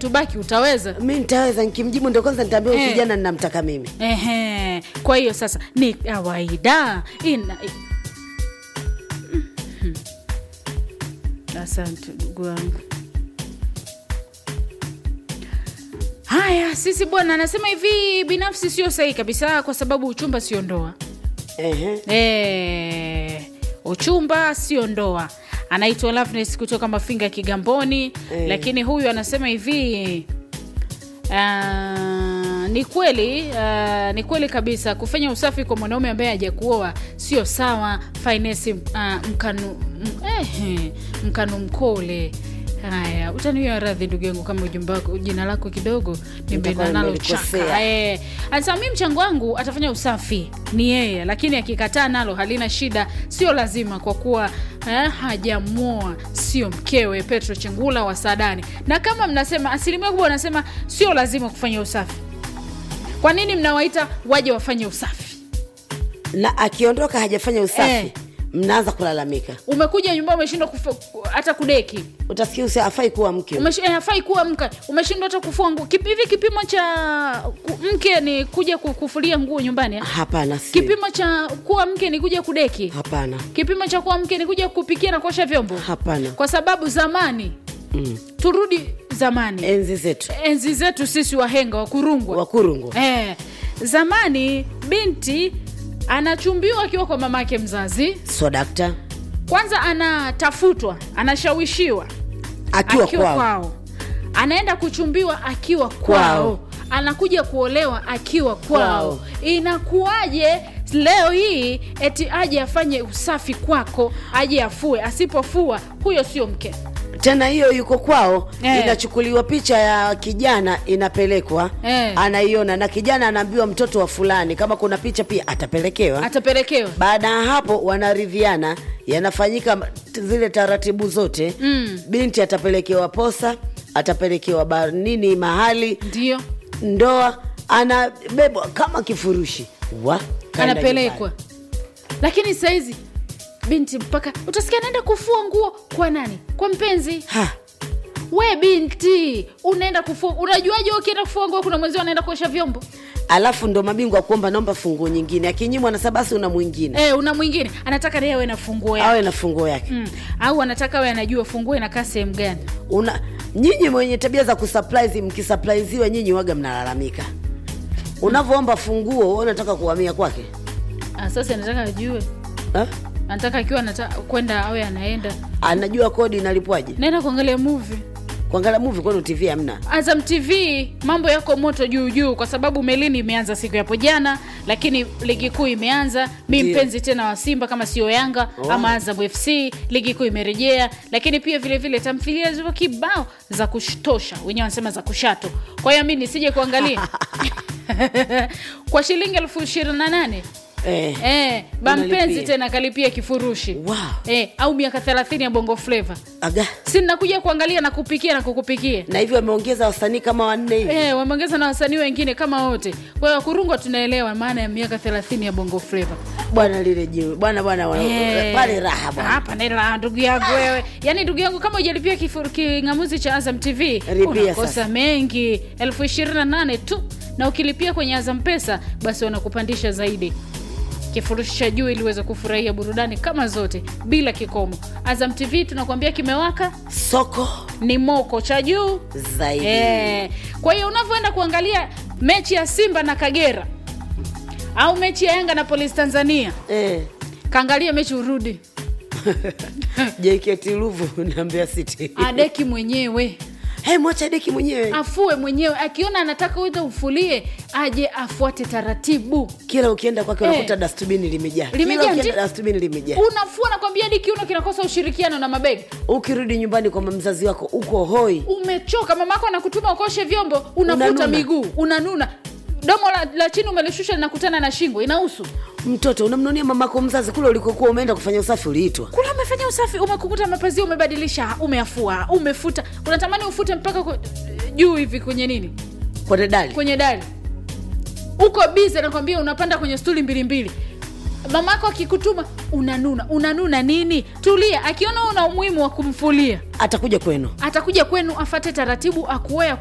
tubaki utaweza mi nitaweza nkimjibu ndo kwanza nitaambia huyu Eh. kijana ninamtaka mimi Ehe. Kwa hiyo sasa ni kawaida ina Mhm. Asante ndugu wangu. Haya, sisi bwana anasema hivi, binafsi sio sahihi kabisa, kwa sababu uchumba sio ndoa. Ehe. Eh, uchumba sio ndoa. Anaitwa Loveness kutoka Mafinga Kigamboni, Eh. lakini huyu anasema hivi ah, ni kweli ah, ni kweli kabisa kufanya usafi kwa mwanaume ambaye hajakuoa sio sawa. Finesi ah, mkanu m- ehe, mkanu mkole. Haya, utaniwia radhi ndugu yangu kama ujumbe wako jina lako kidogo Nitakuwa nimeenda nalo nimelikosea. chaka. Eh, anasema mi mchango wangu atafanya usafi ni yeye, lakini akikataa nalo halina shida, sio lazima kwa kuwa eh, hajamwoa, sio mkewe. Petro Chengula wa Sadani. Na kama mnasema, asilimia kubwa wanasema sio lazima kufanya usafi, kwa nini mnawaita waje wafanye usafi? na akiondoka hajafanya usafi Eh. mnaanza kulalamika Umekuja nyumbani umeshindwa kufu- hata kudeki utasikia usi afai kuwa mke Umesh- eh, hafai kuwa mke, umeshindwa hata kufua nguo. Kip- Hivi kipimo cha ku- mke ni kuja ku- kufulia nguo nyumbani eh? hapana si Kipimo cha kuwa mke ni kuja kudeki. hapana Kipimo cha kuwa mke ni kuja kupikia na kuosha vyombo. hapana Kwa sababu zamani, mm. turudi zamani, enzi zetu enzi zetu sisi wahenga wa kurungwa wakurungu eh, zamani binti anachumbiwa akiwa kwa mamake mzazi, so dakta kwanza anatafutwa, anashawishiwa akiwa, akiwa kwao, kwao, anaenda kuchumbiwa akiwa kwao, Kwao. anakuja kuolewa akiwa kwao. Kwao. Inakuwaje leo hii eti aje afanye usafi kwako, aje afue? Asipofua huyo sio mke. tena hiyo yuko kwao Eh. inachukuliwa picha ya kijana inapelekwa Eh. anaiona na kijana anaambiwa mtoto wa fulani kama kuna picha pia atapelekewa Atapelekewa baada ya hapo wanaridhiana yanafanyika t- zile taratibu zote Mm. binti atapelekewa posa atapelekewa bar nini mahali ndio ndoa anabebwa kama kifurushi wa kaenda anapelekwa, nyumbani. lakini sahizi binti mpaka utasikia anaenda kufua nguo kwa nani? Kwa mpenzi. Ha, We binti, unaenda kufua, unajuaje ukienda kufua nguo kuna mwenzio anaenda kuosha vyombo? alafu ndo mabingwa kuomba naomba funguo nyingine akinyimwa na sabasi una mwingine Eh, una mwingine anataka naye awe na funguo yake awe na funguo yake mm. au anataka awe anajua funguo inakaa sehemu gani. una nyinyi mwenye tabia za kusurprise mkisurpriseiwa nyinyi waga mnalalamika unavyoomba funguo wewe unataka kuhamia kwake Ah, sasa anataka ajue, Ha? anataka akiwa anataka kwenda awe anaenda anajua kodi inalipwaje naenda kuangalia movie kuangalia movie kwani tv hamna Azam TV mambo yako moto juu juu, kwa sababu melini imeanza siku yapo jana, lakini ligi kuu imeanza. Mi Ndio. mpenzi tena wa Simba kama sio Yanga Oh. ama Azam FC, ligi kuu imerejea, lakini pia vile vile tamthilia zipo kibao za kutosha, wenyewe wanasema za kushato. Kwa hiyo mi nisije kuangalia kwa shilingi elfu ishirini na nane eh. Eh, bampenzi Unalipia. tena kalipia kifurushi Wow. eh, au miaka 30 ya bongo flava, aga si nakuja kuangalia na kupikia na kukupikia na hivyo wameongeza wasanii kama wanne hivi Eh, wameongeza na wasanii wengine kama wote. Kwa hiyo Kurungwa tunaelewa maana ya miaka 30 ya Bongo Flava. bwana lile jiwe bwana bwana bwana, Eh, pale raha bwana Hapa ni raha ndugu yangu wewe. Yaani ndugu yangu kama hujalipia kifu- king'amuzi cha Azam TV Lipia unakosa sasa. mengi. elfu ishirini na nane tu na ukilipia kwenye Azam Pesa basi wanakupandisha zaidi kifurushi cha juu ili uweze kufurahia burudani kama zote bila kikomo. Azam TV tunakuambia kimewaka soko ni moko cha juu zaidi Eh, kwa hiyo unavyoenda kuangalia mechi ya Simba na Kagera au mechi ya Yanga na Polisi Tanzania, eh. kaangalia mechi urudi, JKT Ruvu na Mbeya City adeki mwenyewe hey, mwacha deki mwenyewe afue mwenyewe, akiona anataka uite ufulie aje afuate taratibu. kila ukienda kwake Eh. unakuta dastbini limejaa Limejaa, kila ukienda ndi- dastbini limejaa Unafua nakwambia, hadi kiuno kinakosa ushirikiano na mabega. ukirudi nyumbani kwa mzazi wako uko hoi Umechoka, mamako anakutuma ukoshe vyombo, unafuta Unanuna. miguu, unanuna, domo la, la chini umelishusha linakutana na shingo, inausu mtoto unamnunia mamako mzazi kule ulikokuwa umeenda kufanya usafi uliitwa kula umefanya usafi umekukuta mapazia umebadilisha umeafua umefuta unatamani ufute mpaka ku- juu hivi kwenye nini kwa dedali kwenye dari uko bize nakwambia unapanda kwenye stuli mbili mbili mamako akikutuma unanuna unanuna nini tulia akiona una umuhimu wa kumfulia atakuja kwenu atakuja kwenu afate taratibu akuoya